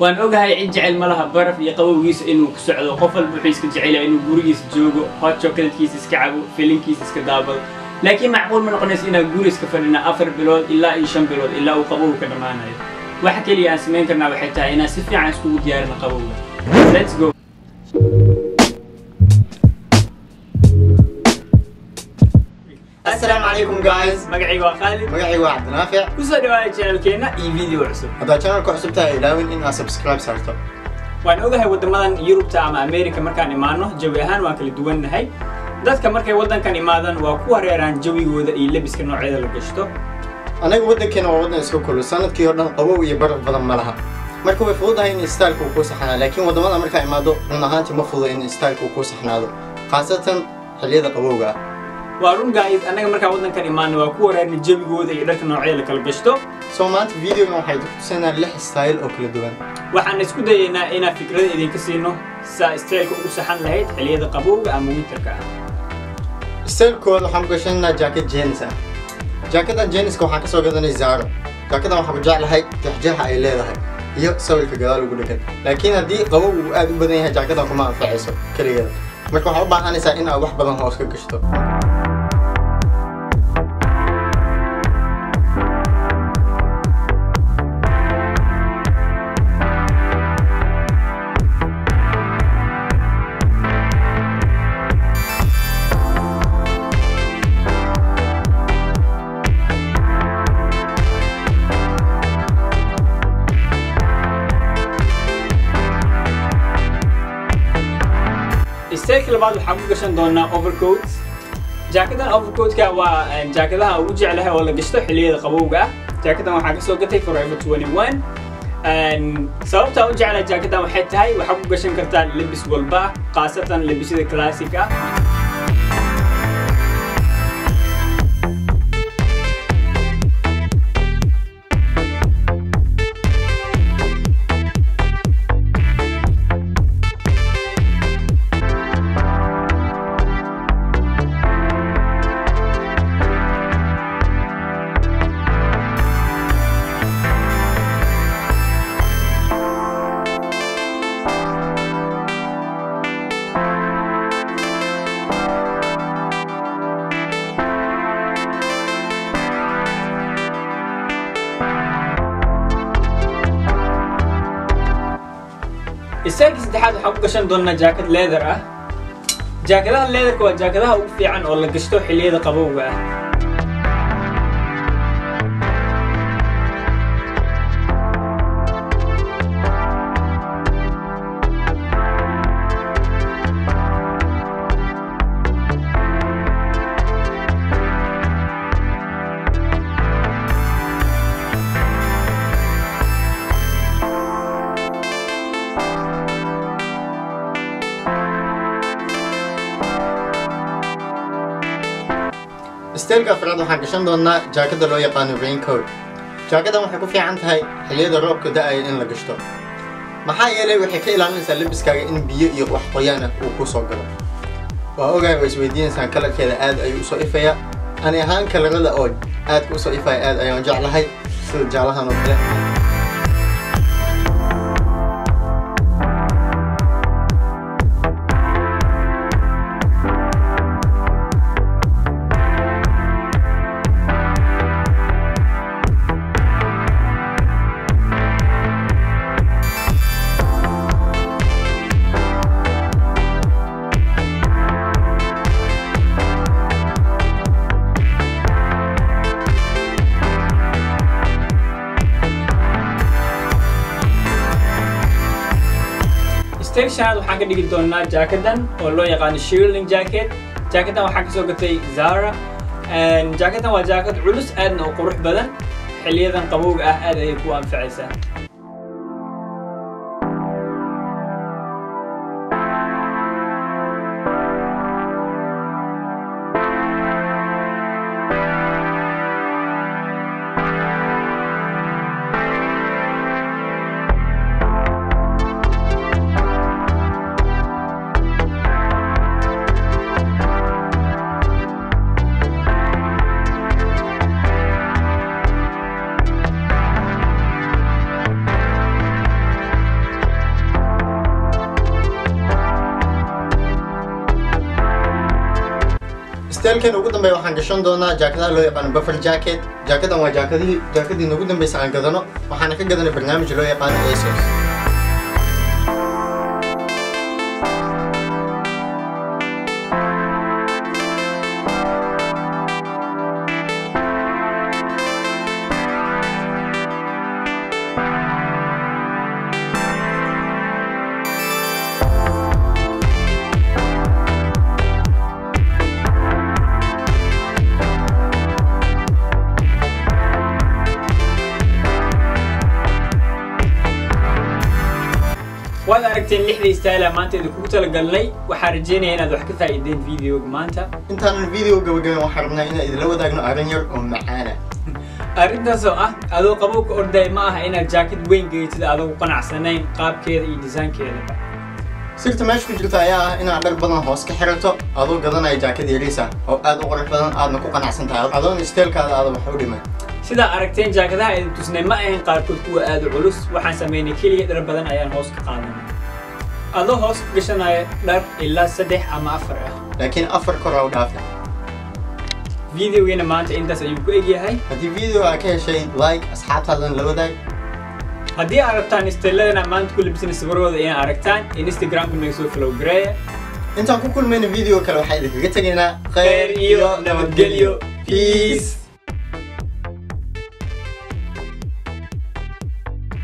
waan ogahay cid jecel ma laha baraf iyo qabowgiisa inuu ku socdo qof walba wuxuu iska jecel yahay inuu gurigiisa joogo hot chocolatekiisa iska cabo filinkiisa iska daabado laakiin macquul ma noqonaysa inaan guri iska fadhina afar bilood ilaa iyo shan bilood ilaa uu qabowga ka dhammaanayo waxa keliya aan samayn karnaa waxay tahay inaan si fiican iskugu diyaarino qabowga let's go Assalaamu calaykum guys magacayga waa khaalid magacaygu waa cabdinaafic kusoo dhawaada channelkeena iyo video cusub haddaad channelka cusub tahay ilaawin in aad subscribe saarto waan ogahay waddamadan yurubta ama america markaan imaano jawi ahaan waan kala duwannahay dadka markay waddankan imaadaan waa ku hareeraan jawigooda iyo lebiska noocyada la gashto anaga waddankeena waa waddan iska kulul sanadkii oo dhan qabow iyo baraf badan ma laha marka way fududahay in styleka uu kuu saxnaa laakiin waddamada markaa imaado run ahaantii ma fududa in styleka uu kuu saxnaado khaasatan xilliyada qabowga ah waa run guys annaga markaan waddankan imaano waa ku hareerna jawigooda iyo dharka noocyada la kala gashto soo maanta videogan waxay tusinaa lix style oo kala duwan waxaan isku dayaynaa inaan fikrada idinka siino saa steelka ugu saxan lahayd xilliyada qabowga ama winterka ah stylekooda waxaan ku gashanaynaa jacket jeans ah jaakadan jeaniska waxaan kasoo gadanay zaaro jaakadan waxaan ku jeclahay jexjeexa ay leedahay iyo sawirka gadaal ugu dhegan laakiin haddii qabow uu aad u badan yahay jaakadan kuma anfacayso keligeeda marka waxaa u baahanaysaa in aad wax badan hoos ka gashto steelka labaad waxaan ku gashan doonaa overcoats jaakadan overcoatka waa jaakadaha ugu jeclahay oo la gashto xilliyada qabowga ah jaakadan waxaan kasoo gatay forever 21 sababtaa u jeclahay jaakadan waxay tahay waxaa ku gashan kartaa lebis walba khaasatan lebisyada classic ah istaagii saddexaad waxaan ku gashan doonaa jaakad leather ah jaakadaha leatherka waa jaakadaha ugu fiican oo la gashto xilliyada qabowga ah steelka afraad waxaan gashan doonaa jaakada loo yaqaano raincoat jaakadan waxay ku fiican tahay xilliyada roobka da-aya in la gashto maxaa yeelay waxay ka ilaalinaysaa lebiskaaga in biyo iyo wax qoyaan ah uu ku soo galo waa ogahay waa isweydiinaysaan kalarkeeda aad ayuu usoo ifaya ani ahaan kalarada oo aadka usoo ifaya aad ayaan jeclahay sida jaalahan oo kale steel shanaad waxaan ka dhigi doonaa jaakadan oo loo yaqaano shirling jacket jaakadan waxaan kasoo gatay zara jaakadan waa jaakad culus aadna u qurux badan xiliyadan qabowga ah aad ayay ku anfacaysaa stylekeena ugu dambeeya waxaan gashan doonaa jaakadaha loo yaqaano buffer jacket jaakadan waa jaakadihii jaakadii noogu dambeysa aan gadano waxaana ka gadanay barnaamij loo yaqaano asos waad aragteen lixda style maanta idinkugu talagalnay waxaan rajeynaya inaad wax ka faa'iideen videoga maanta intaanan video gabagaben waxaan rabnaa inaan idinla wadaagno arrin yar oo macaana arrintaas oo ah adoo qabowka orday ma aha inaad jaakad weyn geeytid adogu qanacsanayn qaabkeeda iyo disaankeedaba sirta meesha ku jirta ayaa ah inaad dhar badan hoos ka xirato adoo gadanaya jaakad yariis ah oo aad u qurux badan aadna ku qanacsan tahay adoon styleekaada aada wax u dhiman sidaa aragteen jaakadaha idin tusnay ma ahayn qaarkood kuwa aada u culus waxaan sameynay keliya dhar badan ayaan hoos ka qaadanay adoo hoos ka gashanaya dhar ilaa saddex ama afar ah laakiin afar kor aa u dhaafa videogeena maanta intaas ayuu ku egyahay haddii video aa ka heshay like asxaabtaadan la wadaag haddii aad rabtaan styladana maanta ku labisana sawirooda inaad aragtaan instagramka naga soo follow gareeya intaan ku kulmayna video kale waxaa idinkaga tegaynaa khayr iyo nabadgelyo peace